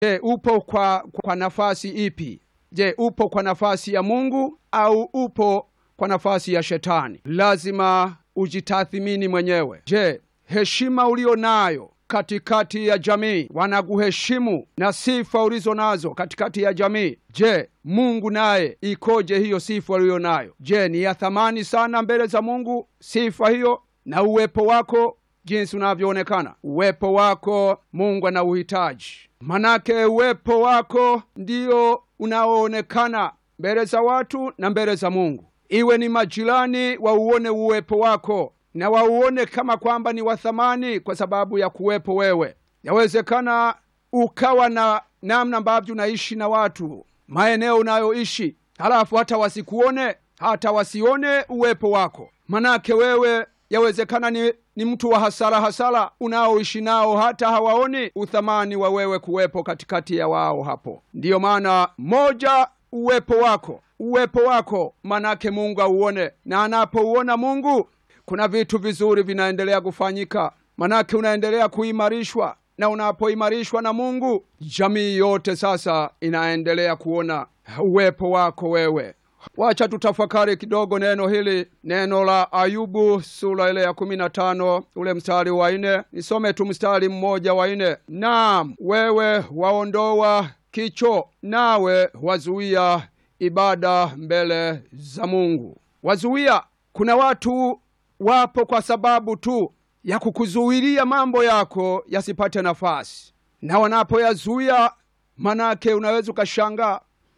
Je, upo kwa, kwa nafasi ipi? Je, upo kwa nafasi ya Mungu au upo kwa nafasi ya Shetani? Lazima ujitathimini mwenyewe. Je, heshima ulio nayo katikati ya jamii, wanakuheshimu na sifa ulizo nazo katikati ya jamii, je, Mungu naye ikoje hiyo sifa uliyo nayo? Je, ni ya thamani sana mbele za Mungu sifa hiyo na uwepo wako jinsi unavyoonekana? Uwepo wako Mungu anauhitaji, manake uwepo wako ndio unaoonekana mbele za watu na mbele za Mungu. Iwe ni majirani wauone uwepo wako na wauone kama kwamba ni wa thamani kwa sababu ya kuwepo wewe. Yawezekana ukawa na namna ambavyo unaishi na watu maeneo unayoishi, halafu hata wasikuone, hata wasione uwepo wako, manake wewe yawezekana ni, ni mtu wa hasara hasara unaoishi nao, hata hawaoni uthamani wa wewe kuwepo katikati ya wao hapo. Ndiyo maana moja, uwepo wako, uwepo wako manake Mungu auone, na anapouona Mungu kuna vitu vizuri vinaendelea kufanyika, manake unaendelea kuimarishwa, na unapoimarishwa na Mungu, jamii yote sasa inaendelea kuona uwepo wako wewe. Wacha tutafakari kidogo neno hili, neno la Ayubu sura ile ya kumi na tano ule mstari wa nne. Nisome tu mstari mmoja wa nne. Naam, wewe waondoa kicho, nawe wazuia ibada mbele za Mungu. Wazuia, kuna watu wapo kwa sababu tu ya kukuzuilia mambo yako yasipate nafasi, na wanapoyazuia, manake unaweza ukashangaa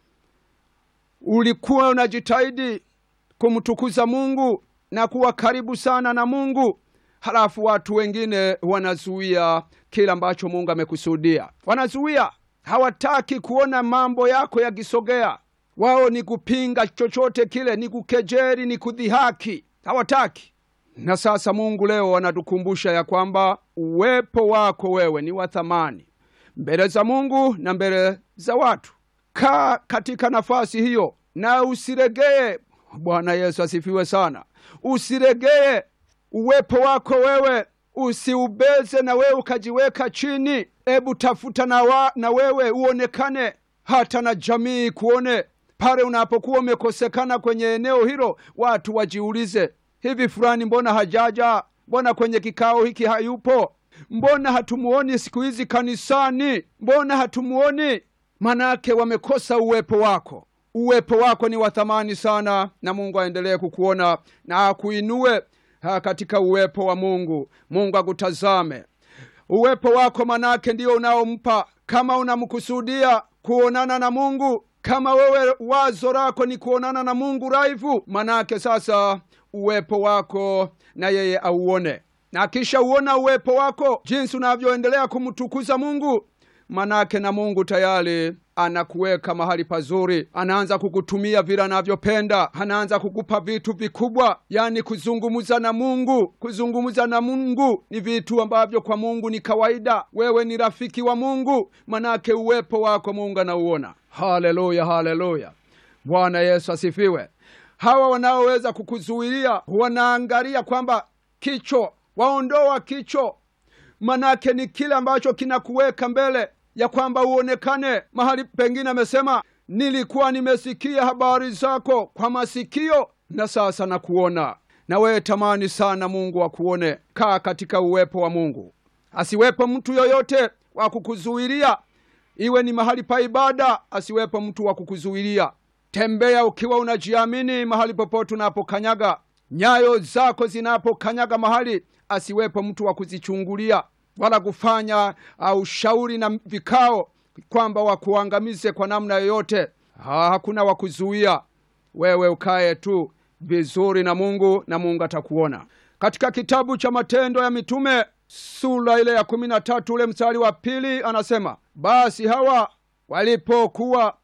ulikuwa unajitahidi kumtukuza Mungu na kuwa karibu sana na Mungu, halafu watu wengine wanazuia kile ambacho Mungu amekusudia. Wanazuia, hawataki kuona mambo yako yakisogea. Wao ni kupinga chochote kile, ni kukejeri, ni kudhihaki, hawataki. Na sasa Mungu leo anatukumbusha ya kwamba uwepo wako wewe ni wa thamani mbele za Mungu na mbele za watu. Kaa katika nafasi hiyo na usiregee. Bwana Yesu asifiwe sana. Usiregee uwepo wako wewe, usiubeze na wewe ukajiweka chini. Ebu tafuta na, wa, na wewe uonekane, hata na jamii kuone. Pale unapokuwa umekosekana kwenye eneo hilo, watu wajiulize, hivi fulani mbona hajaja? Mbona kwenye kikao hiki hayupo? Mbona hatumuoni siku hizi kanisani? Mbona hatumuoni? Manake wamekosa uwepo wako. Uwepo wako ni wa thamani sana, na Mungu aendelee kukuona na akuinue katika uwepo wa Mungu. Mungu akutazame uwepo wako, manake ndio unaompa. Kama unamkusudia kuonana na Mungu, kama wewe wazo lako ni kuonana na Mungu raivu, manake sasa uwepo wako na yeye auone, na kisha uona uwepo wako jinsi unavyoendelea kumtukuza Mungu manake na Mungu tayari anakuweka mahali pazuri, anaanza kukutumia vile anavyopenda, anaanza kukupa vitu vikubwa. Yani kuzungumza na Mungu, kuzungumza na Mungu ni vitu ambavyo kwa Mungu ni kawaida. Wewe ni rafiki wa Mungu, manake uwepo wako Mungu anauona. Haleluya, haleluya! Bwana Yesu asifiwe. Hawa wanaoweza kukuzuilia wanaangalia kwamba kicho, waondoa kicho manake ni kile ambacho kinakuweka mbele ya kwamba uonekane mahali pengine. Amesema, nilikuwa nimesikia habari zako kwa masikio na sasa nakuona. Na wewe tamani sana Mungu akuone. Kaa katika uwepo wa Mungu, asiwepo mtu yoyote wa kukuzuilia. Iwe ni mahali pa ibada, asiwepo mtu wa kukuzuilia. Tembea ukiwa unajiamini mahali popote unapokanyaga, nyayo zako zinapokanyaga mahali, asiwepo mtu wa kuzichungulia wala kufanya ushauri na vikao kwamba wakuangamize kwa namna yoyote. Ha, hakuna wa kuzuia wewe, ukaye tu vizuri na Mungu na Mungu atakuona. Katika kitabu cha Matendo ya Mitume sura ile ya kumi na tatu ule mstari wa pili anasema, basi hawa walipokuwa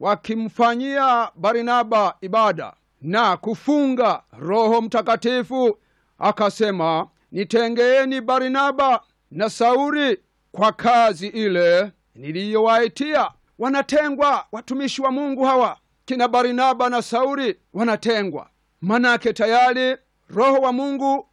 wakimfanyia Barnaba ibada na kufunga, Roho Mtakatifu akasema, nitengeeni Barnaba na Sauli kwa kazi ile niliyowaitia. Wanatengwa watumishi wa Mungu hawa, kina Barnaba na Sauli wanatengwa, manake tayari Roho wa Mungu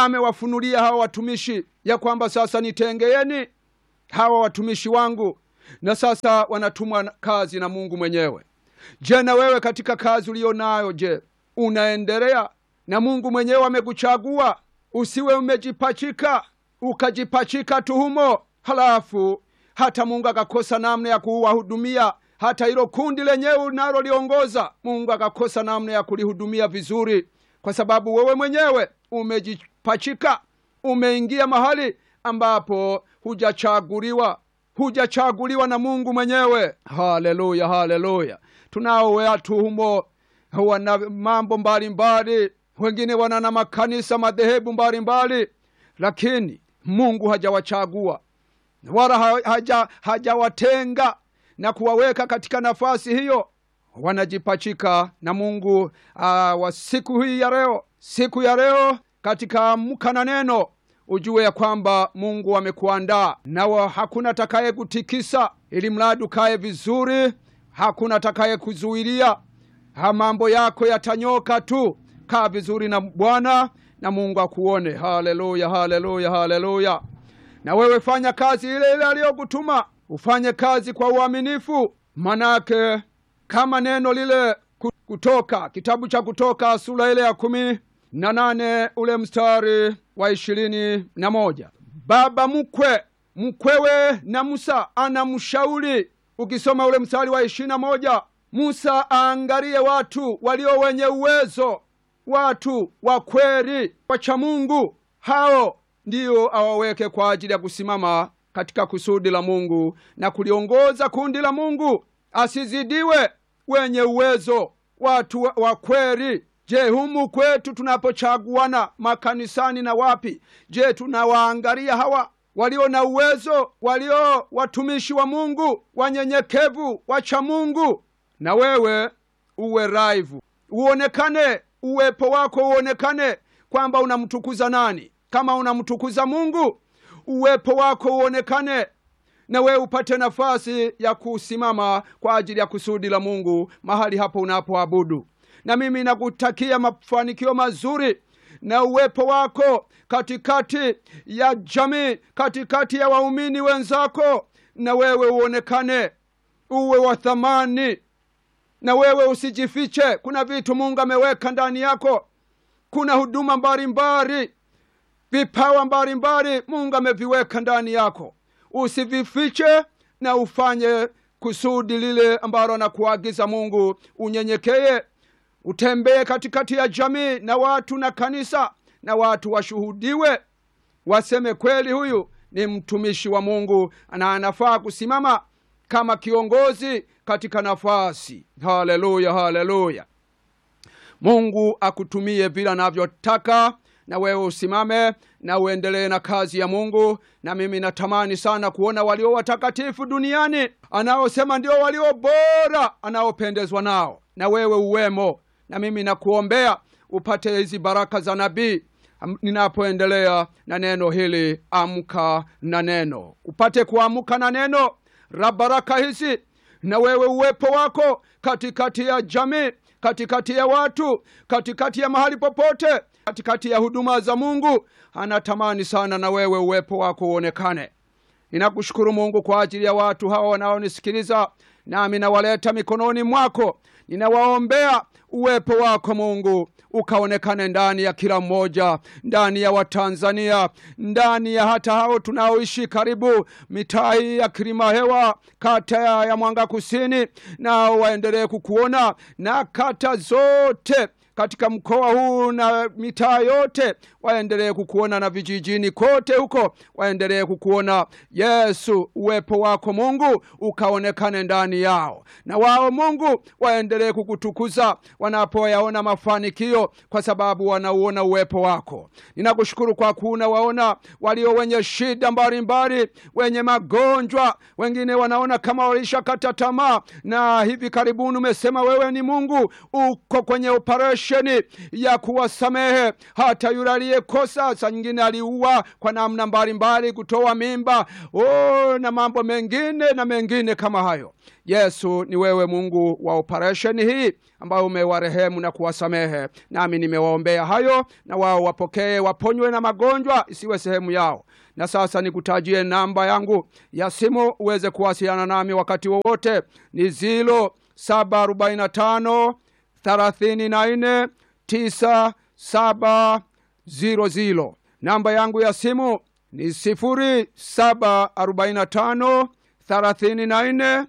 amewafunulia hawa watumishi ya kwamba sasa nitengeeni hawa watumishi wangu, na sasa wanatumwa kazi na mungu mwenyewe je na wewe katika kazi uliyo nayo je unaendelea na mungu mwenyewe amekuchagua usiwe umejipachika ukajipachika tuhumo halafu hata mungu akakosa namna ya kuwahudumia hata hilo kundi lenyewe unaloliongoza mungu akakosa namna ya kulihudumia vizuri kwa sababu wewe mwenyewe umejipachika umeingia mahali ambapo hujachaguliwa hujachaguliwa na mungu mwenyewe haleluya haleluya tunao watu humo wana mambo mbalimbali wengine wana na makanisa madhehebu mbalimbali lakini mungu hajawachagua wala haja, hajawatenga na kuwaweka katika nafasi hiyo wanajipachika na mungu uh, wa siku hii ya leo siku ya leo katika amka na neno ujue ya kwamba mungu amekuandaa nawa hakuna atakaye kutikisa ili mradi ukaye vizuri hakuna atakaye kuzuilia ha mambo yako yatanyoka tu kaa vizuri na bwana na mungu akuone haleluya haleluya haleluya na wewe fanya kazi ile ile aliyokutuma ufanye kazi kwa uaminifu manake kama neno lile kutoka kitabu cha kutoka sura ile ya kumi na nane ule mstari wa ishirini na moja baba mkwe mkwewe na musa anamshauri ukisoma ule mstari wa ishirini na moja musa aangalie watu walio wenye uwezo watu wa kweli wacha mungu hao ndiyo awaweke kwa ajili ya kusimama katika kusudi la mungu na kuliongoza kundi la mungu asizidiwe wenye uwezo watu wa, wa kweli je humu kwetu tunapochaguana makanisani na wapi je tunawaangalia hawa walio na uwezo walio watumishi wa mungu wanyenyekevu wacha mungu na wewe uwe raivu uonekane uwepo wako uonekane kwamba unamtukuza nani kama unamtukuza mungu uwepo wako uonekane na wewe upate nafasi ya kusimama kwa ajili ya kusudi la mungu mahali hapo unapoabudu na mimi nakutakia mafanikio mazuri na uwepo wako katikati ya jamii katikati ya waumini wenzako na wewe uonekane uwe wa thamani na wewe usijifiche kuna vitu mungu ameweka ndani yako kuna huduma mbalimbali vipawa mbalimbali mungu ameviweka ndani yako usivifiche na ufanye kusudi lile ambalo anakuagiza mungu unyenyekeye utembee katikati ya jamii na watu na kanisa na watu washuhudiwe waseme kweli huyu ni mtumishi wa mungu na anafaa kusimama kama kiongozi katika nafasi haleluya haleluya mungu akutumie vile anavyotaka na wewe usimame na uendelee na kazi ya mungu na mimi natamani sana kuona walio watakatifu duniani anaosema ndio walio bora anaopendezwa nao na wewe uwemo na mimi nakuombea upate hizi baraka za nabii ninapoendelea na neno hili amka na neno upate kuamka na neno la baraka hizi na wewe uwepo wako katikati ya jamii katikati ya watu katikati ya mahali popote katikati ya huduma za mungu anatamani sana na wewe uwepo wako uonekane ninakushukuru mungu kwa ajili ya watu hawa wanaonisikiliza nami nawaleta mikononi mwako ninawaombea uwepo wako mungu ukaonekane ndani ya kila mmoja ndani ya watanzania ndani ya hata hao tunaoishi karibu mitaa hii ya kilimahewa kata ya mwanga kusini nao waendelee kukuona na kata zote katika mkoa huu na mitaa yote waendelee kukuona na vijijini kote huko waendelee kukuona yesu uwepo wako mungu ukaonekane ndani yao na wao mungu waendelee kukutukuza wanapoyaona mafanikio kwa sababu wanauona uwepo wako ninakushukuru kwa kuuna waona walio wenye shida mbalimbali wenye magonjwa wengine wanaona kama walishakata tamaa na hivi karibuni umesema wewe ni mungu uko kwenye operation operesheni ya kuwasamehe hata yule aliyekosa, saa nyingine aliua kwa namna mbalimbali, kutoa mimba oh, na mambo mengine na mengine kama hayo. Yesu, ni wewe Mungu wa operesheni hii ambayo umewarehemu na kuwasamehe, nami nimewaombea hayo, na wao wapokee, waponywe na magonjwa, isiwe sehemu yao. Na sasa nikutajie namba yangu ya simu uweze kuwasiliana nami wakati wowote, ni zilo saba arobaini na tano thelathini na nne tisa saba ziro ziro. Namba yangu ya simu ni sifuri saba arobaini na tano thelathini na nne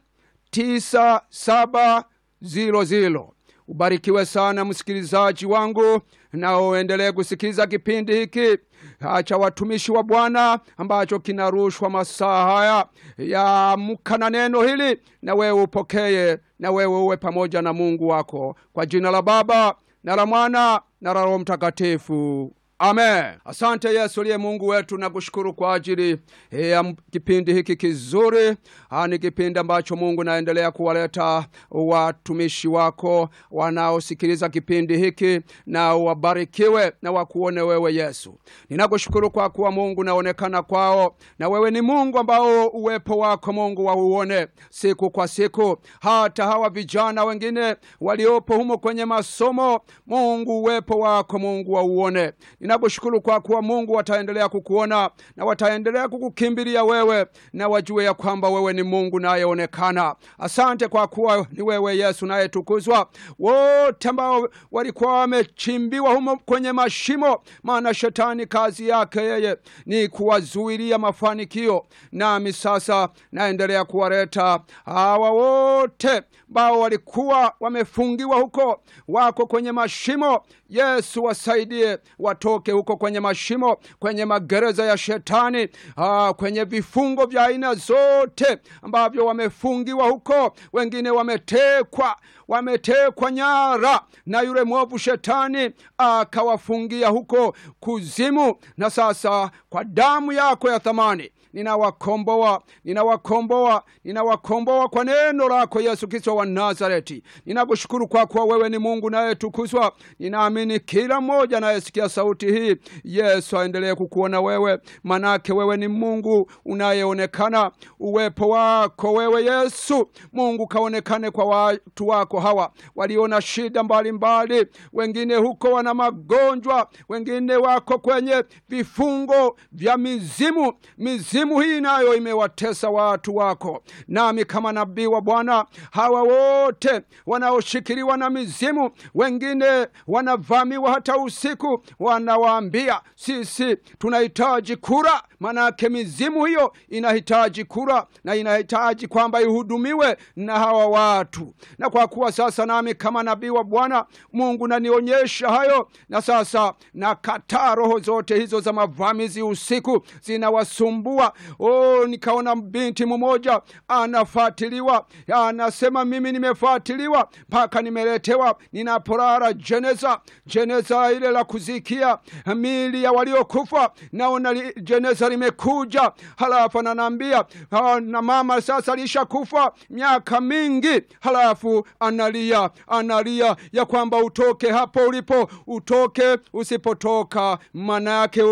tisa saba ziro ziro. Ubarikiwe sana msikilizaji wangu, na uendelee kusikiliza kipindi hiki cha watumishi wa Bwana ambacho kinarushwa masaa haya ya Amka na neno hili, na wewe upokee, na wewe uwe pamoja na Mungu wako, kwa jina la Baba na la Mwana na la Roho Mtakatifu. Amen. Asante Yesu aliye Mungu wetu, na kushukuru kwa ajili ya kipindi hiki kizuri. Ha, ni kipindi ambacho Mungu naendelea kuwaleta watumishi wako wanaosikiliza kipindi hiki, na wabarikiwe na wakuone wewe Yesu. Ninakushukuru kwa kuwa Mungu naonekana kwao, na wewe ni Mungu ambao uwepo wako Mungu wauone siku kwa siku, hata hawa vijana wengine waliopo humo kwenye masomo, Mungu uwepo wako Mungu wauone Ninakushukuru kwa kuwa Mungu wataendelea kukuona na wataendelea kukukimbilia wewe, na wajue ya kwamba wewe ni Mungu nayeonekana. Asante kwa kuwa ni wewe Yesu nayetukuzwa. Wote ambao walikuwa wamechimbiwa humo kwenye mashimo, maana shetani kazi yake yeye ni kuwazuilia mafanikio, nami sasa naendelea kuwaleta hawa wote ambao walikuwa wamefungiwa huko, wako kwenye mashimo. Yesu wasaidie watoke huko kwenye mashimo, kwenye magereza ya shetani, aa, kwenye vifungo vya aina zote ambavyo wamefungiwa huko. Wengine wametekwa, wametekwa nyara na yule mwovu shetani, akawafungia huko kuzimu, na sasa kwa damu yako ya thamani ninawakomboa ninawakomboa ninawakomboa kwa neno lako Yesu Kristo wa Nazareti. Ninakushukuru kwa kuwa wewe ni Mungu nayetukuzwa. Ninaamini kila mmoja anayesikia sauti hii, Yesu aendelee kukuona wewe, manake wewe ni Mungu unayeonekana. Uwepo wako wewe Yesu Mungu kaonekane kwa watu wako hawa waliona shida mbalimbali mbali. Wengine huko wana magonjwa, wengine wako kwenye vifungo vya mizimu mizimu mizimu hii nayo imewatesa watu wako, nami kama nabii wa Bwana, hawa wote wanaoshikiliwa na mizimu, wengine wanavamiwa hata usiku, wanawaambia sisi tunahitaji kura. Manake mizimu hiyo inahitaji kura na inahitaji kwamba ihudumiwe na hawa watu, na kwa kuwa sasa nami kama nabii wa Bwana Mungu nanionyesha hayo, na sasa nakataa roho zote hizo za mavamizi usiku zinawasumbua Oh, nikaona binti mmoja anafuatiliwa, anasema mimi nimefuatiliwa mpaka nimeletewa, ninapolala jeneza, jeneza ile la kuzikia mili ya waliokufa, naona li, jeneza limekuja, halafu ananiambia na mama sasa alishakufa miaka mingi, halafu analia, analia ya kwamba utoke hapo ulipo, utoke. Usipotoka maana yake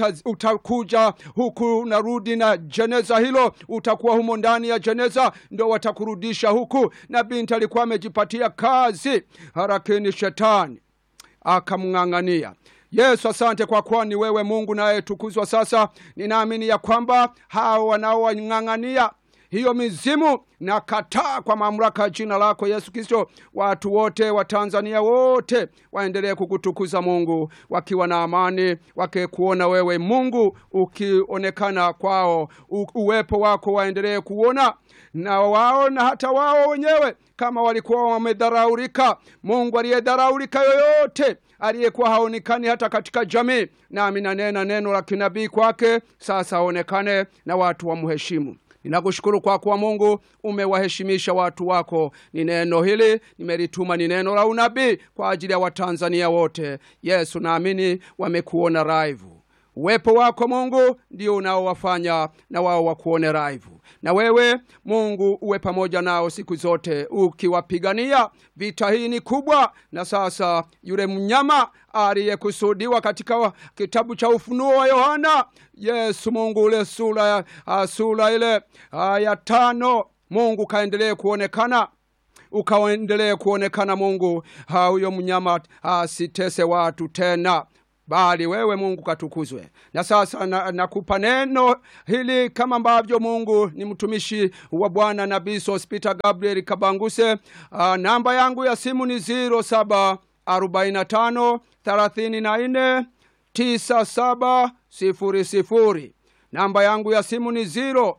utakuja huku narudi na jeneza hilo, utakuwa humo ndani ya jeneza, ndo watakurudisha huku. Na binti alikuwa amejipatia kazi, harakini shetani akamng'ang'ania. Yesu, asante kwa kuwa ni wewe Mungu nayetukuzwa. Sasa ninaamini ya kwamba hao wanaowang'ang'ania hiyo mizimu na kataa kwa mamlaka ya jina lako Yesu Kristo. Watu wote wa Tanzania wote waendelee kukutukuza Mungu, wakiwa na amani, wakikuona wewe Mungu ukionekana kwao, uwepo wako waendelee kuona na wao na hata wao wenyewe kama walikuwa wamedharaulika. Mungu aliyedharaulika yoyote aliyekuwa haonekani hata katika jamii, nami nanena neno la kinabii kwake, sasa aonekane na watu wamheshimu. Ninakushukuru kwa kuwa Mungu umewaheshimisha watu wako. Ni neno hili nimelituma, ni neno la unabii kwa ajili ya Watanzania wote. Yesu, naamini wamekuona live uwepo wako mungu ndio unaowafanya na wao wakuone raivu na wewe mungu uwe pamoja nao siku zote ukiwapigania vita hii ni kubwa na sasa yule mnyama aliyekusudiwa katika wa- kitabu cha ufunuo wa yohana yesu mungu ule sura ya- ah, sura ile ah, ya tano mungu kaendelee kuonekana ukaendelee kuonekana mungu ha, huyo mnyama asitese watu tena bali wewe mungu katukuzwe na sasa na- nakupa na neno hili kama ambavyo mungu ni mtumishi wa bwana nabii sospita gabriel kabanguse uh, namba yangu ya simu ni 07 45 34 9700 namba yangu ya simu ni 0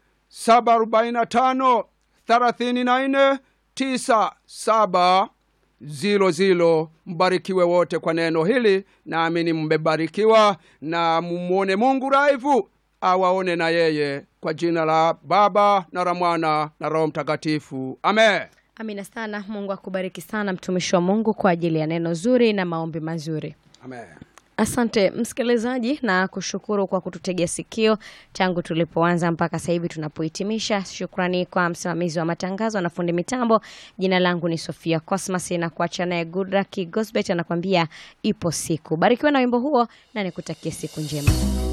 745 34 97 zilo zilo mbarikiwe wote kwa neno hili naamini mmebarikiwa na mumwone mungu raivu awaone na yeye kwa jina la baba na la mwana na roho mtakatifu amen amina sana mungu akubariki sana mtumishi wa mungu kwa ajili ya neno zuri na maombi mazuri amen asante msikilizaji na kushukuru kwa kututegea sikio tangu tulipoanza mpaka sasa hivi tunapohitimisha shukrani kwa msimamizi wa matangazo na fundi mitambo jina langu ni sofia cosmas na kuacha naye gudraki gosbet anakwambia ipo siku barikiwa na wimbo huo na nikutakie siku njema